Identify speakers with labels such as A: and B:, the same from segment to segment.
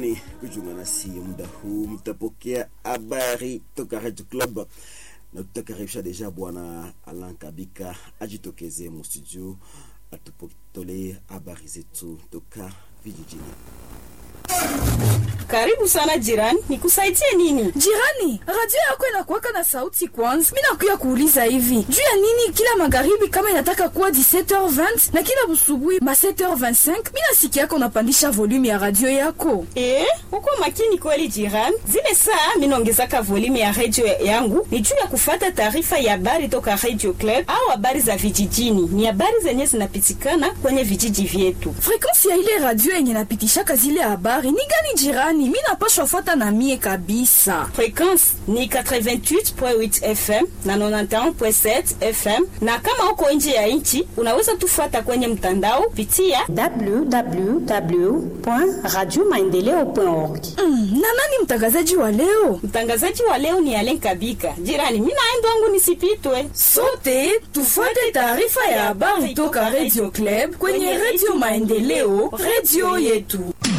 A: Asanteni kujiunga nasi muda huu, mtapokea habari toka Radio Club na tutakaribisha deja bwana Alan Kabika ajitokeze mustudio atupotolee habari zetu toka vijijini.
B: Karibu sana jirani, nikusaidie nini?
C: Jirani, radio yako inakuwaka na sauti kwanza. Mi nakuya kuuliza hivi juu ya nini kila magharibi kama inataka kuwa 17h20 na kila busubuhi ma 7h25 mi nasikia yako unapandisha volume ya radio yako.
B: Eh, uko makini kweli jirani. Zile saa minaongezaka volume ya radio yangu ni juu ya kufata taarifa ya habari toka Radio Club au habari za vijijini. Ni habari zenye zinapitikana kwenye vijiji vyetu.
C: Frekansi ya ile radio yenye napitishaka zile habari ni gani jirani? Mi napashwa fata na mie kabisa.
B: Frekwensi ni 88.8 FM na 91.7 FM, na kama uko nje ya nchi unaweza tufuata kwenye mtandao pitia
D: www.radiomaendeleo.org.
C: Mm, na nani mtangazaji wa leo?
B: Mtangazaji wa leo ni Alen Kabika. Jirani, mimi naenda wangu nisipitwe.
C: Sote tufuate taarifa ya habari toka Radio Club kwenye Radio Maendeleo, radio yetu.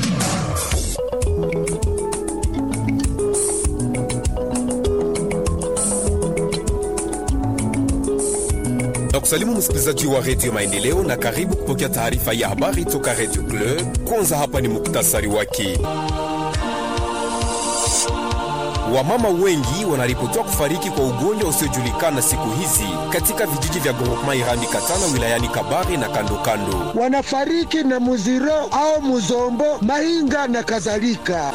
E: na kusalimu msikilizaji wa redio Maendeleo na karibu kupokea taarifa ya habari toka redio Club. Kwanza hapa ni muktasari wake. Wamama wengi wanaripotiwa kufariki kwa ugonjwa usiojulikana siku hizi katika vijiji vya groupement Irambi Katana wilayani Kabare na kando kando.
F: wanafariki na muziro au muzombo, mahinga na kadhalika.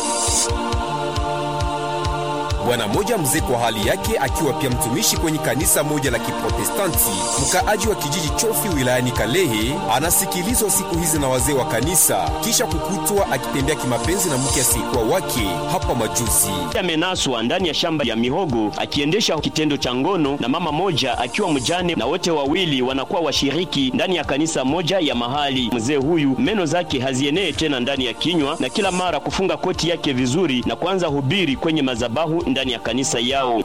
E: Bwana mmoja mzee kwa hali yake akiwa pia mtumishi kwenye kanisa moja la Kiprotestanti mkaaji wa kijiji Chofi wilayani Kalehe anasikilizwa siku hizi na wazee wa kanisa kisha kukutwa akitembea kimapenzi na mke asiyekuwa wake hapa majuzi.
G: amenaswa ndani ya shamba ya mihogo akiendesha kitendo cha ngono na mama moja akiwa mjane, na wote wawili wanakuwa washiriki ndani ya kanisa moja ya mahali. Mzee huyu meno zake hazienee tena ndani ya kinywa, na kila mara kufunga koti yake vizuri na kuanza hubiri kwenye mazabahu ndani ya kanisa yao.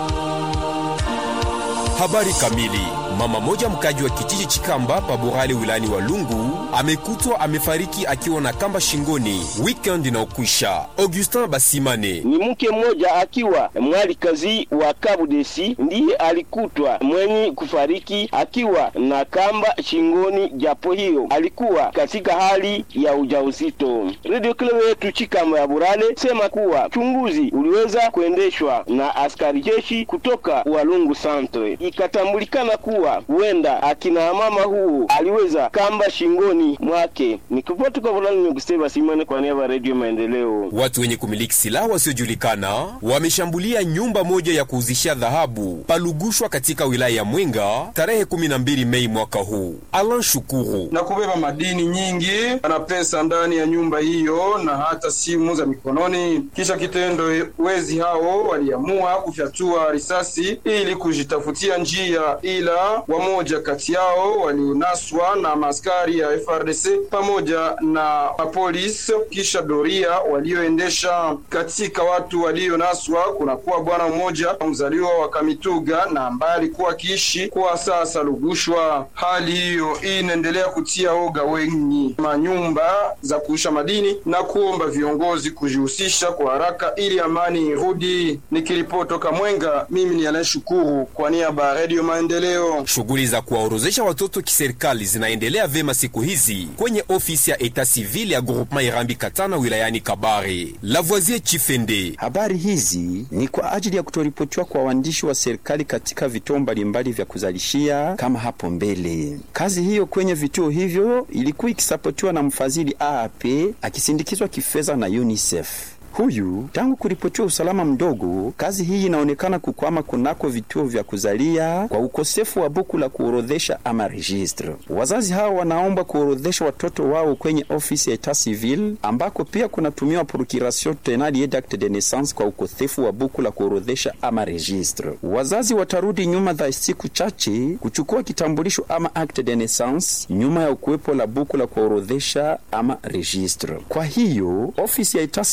E: Habari kamili. Mama moja mkaji wa kijiji Chikamba Paborale wilayani Walungu amekutwa amefariki akiwa na kamba shingoni weekend inaokwisha. Augustin Basimane
H: ni mke mmoja akiwa mwalikazi wa Kabudesi ndiye alikutwa mwenye kufariki akiwa na kamba shingoni, japo hiyo alikuwa katika hali ya ujauzito. Radio Club yetu Chikamba ya Burale sema kuwa uchunguzi uliweza kuendeshwa na askari jeshi kutoka Walungu Centre, ikatambulikana kuwa huenda akina mama huu aliweza kamba shingoni mwake. Nikipoti kwa Burale ni Gustave Simane kwa niaba ya Radio Maendeleo.
E: Watu wenye kumiliki silaha wasiojulikana wameshambulia nyumba moja ya kuuzishia dhahabu palugushwa katika wilaya ya Mwenga tarehe 12 Mei mwaka huu. Alan Shukuru
I: na kubeba madini nyingi na pesa ndani ya nyumba hiyo na hata simu za mikononi. Kisha kitendo, wezi hao waliamua kufyatua risasi ili kujitafutia njia, ila wamoja kati yao walionaswa na maaskari ya FRDC pamoja na mapolisi. Kisha doria walioendesha katika watu walionaswa, kunakuwa bwana mmoja mzaliwa wa Kamituga na ambaye alikuwa akiishi kwa sasa Lugushwa. Hali hiyo inaendelea kutia oga wengi manyumba za kuisha madini na kuomba viongozi kujihusisha kwa haraka ili amani irudi. Nikiripoti toka Mwenga, mimi ni Alain Shukuru kwa niaba ya Radio Maendeleo.
E: Shughuli za kuwaorozesha watoto kiserikali zinaendelea vema siku hizi kwenye ofisi ya eta civil ya groupement Irambi Katana wilayani Kabare. Lavoisier Chifende
J: Habari hizi ni kwa ajili ya kutoripotiwa kwa waandishi wa serikali katika vituo mbalimbali vya kuzalishia kama hapo mbele. Kazi hiyo kwenye vituo hivyo ilikuwa ikisapotiwa na mfadhili AAP akisindikizwa kifedha na UNICEF. Huyu tangu kuripotiwa usalama mdogo, kazi hii inaonekana kukwama kunako vituo vya kuzalia kwa ukosefu wa buku la kuorodhesha ama registre. Wazazi hao wanaomba kuorodhesha watoto wao kwenye ofisi ya etat civil, ambako pia kunatumiwa procuration tenali d'acte de naissance kwa ukosefu wa buku la kuorodhesha ama registre. Wazazi watarudi nyuma za siku chache kuchukua kitambulisho ama acte de naissance nyuma ya ukuwepo la buku la kuorodhesha ama registre. Kwa hiyo ofisi ya etat civil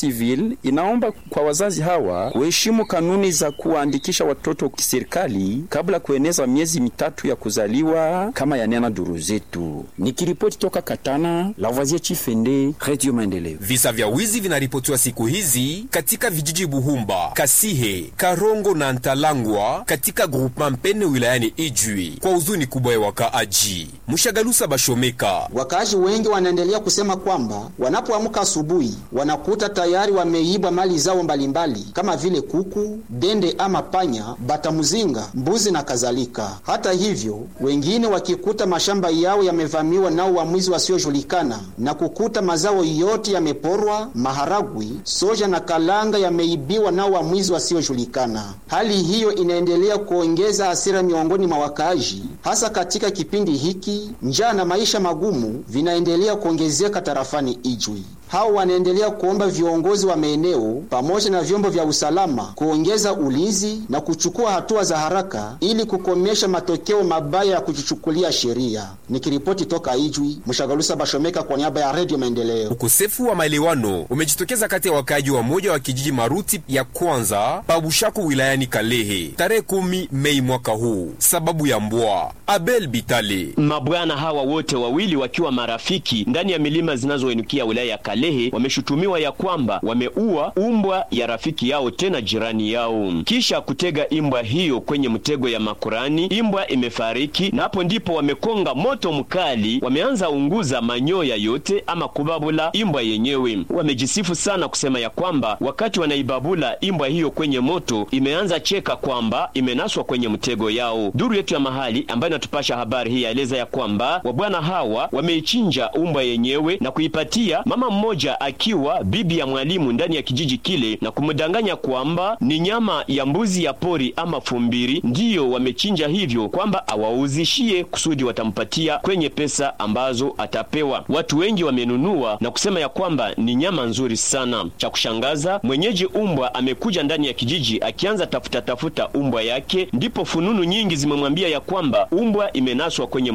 J: inaomba kwa wazazi hawa kuheshimu kanuni za kuwaandikisha watoto kiserikali kabla kueneza miezi mitatu ya kuzaliwa kama yanena duru zetu. Nikiripoti toka Katana, Lavoisier Chifende, Radio Maendeleo.
E: Visa vya wizi vinaripotiwa siku hizi katika vijiji Buhumba, Kasihe, Karongo na Ntalangwa katika groupema Mpene wilayani Ijwi kwa huzuni kubwa ya wakaaji. Mshagalusa Bashomeka.
D: Wakaaji wengi wanaendelea kusema kwamba wanapoamka asubuhi wanakuta tayari wameibwa mali zao mbalimbali kama vile kuku, dende ama panya, batamuzinga, mbuzi na kadhalika. Hata hivyo, wengine wakikuta mashamba yao yamevamiwa nao wamwizi wasiojulikana na kukuta mazao yote yameporwa, maharagwi, soja na kalanga yameibiwa nao wamwizi wasiojulikana. Hali hiyo inaendelea kuongeza hasira miongoni mwa wakaaji, hasa katika kipindi hiki njaa na maisha magumu vinaendelea kuongezeka tarafani Ijwi. Hao wanaendelea kuomba viongozi wa maeneo pamoja na vyombo vya usalama kuongeza ulinzi na kuchukua hatua za haraka ili kukomesha matokeo mabaya ya kujichukulia sheria. Nikiripoti toka Ijwi, Mshagalusa Bashomeka kwa niaba ya Radio Maendeleo.
E: Ukosefu wa maelewano umejitokeza kati ya wakaaji wa moja wa kijiji Maruti ya kwanza Pabushaku wilayani Kalehe tarehe kumi Mei mwaka huu, sababu ya mbwa. Abel Bitale.
G: Mabwana hawa wote wawili wakiwa marafiki ndani ya milima zinazoinukia wilaya ya Kalehe wameshutumiwa ya kwamba wameua umbwa ya rafiki yao tena jirani yao, kisha kutega imbwa hiyo kwenye mtego ya makurani. Imbwa imefariki na hapo ndipo wamekonga moto mkali, wameanza unguza manyoya yote ama kubabula imbwa yenyewe. Wamejisifu sana kusema ya kwamba wakati wanaibabula imbwa hiyo kwenye moto imeanza cheka kwamba imenaswa kwenye mtego yao. Duru yetu ya mahali ambayo inatupasha habari hii yaeleza ya kwamba wabwana hawa wameichinja umbwa yenyewe na kuipatia mama mmoja akiwa bibi ya mwalimu ndani ya kijiji kile na kumdanganya kwamba ni nyama ya mbuzi ya pori ama fumbiri ndiyo wamechinja hivyo, kwamba awauzishie kusudi watampatia kwenye pesa ambazo atapewa. Watu wengi wamenunua na kusema ya kwamba ni nyama nzuri sana. Cha kushangaza, mwenyeji umbwa amekuja ndani ya kijiji akianza tafuta tafuta umbwa yake, ndipo fununu nyingi zimemwambia ya kwamba umbwa imenaswa kwenye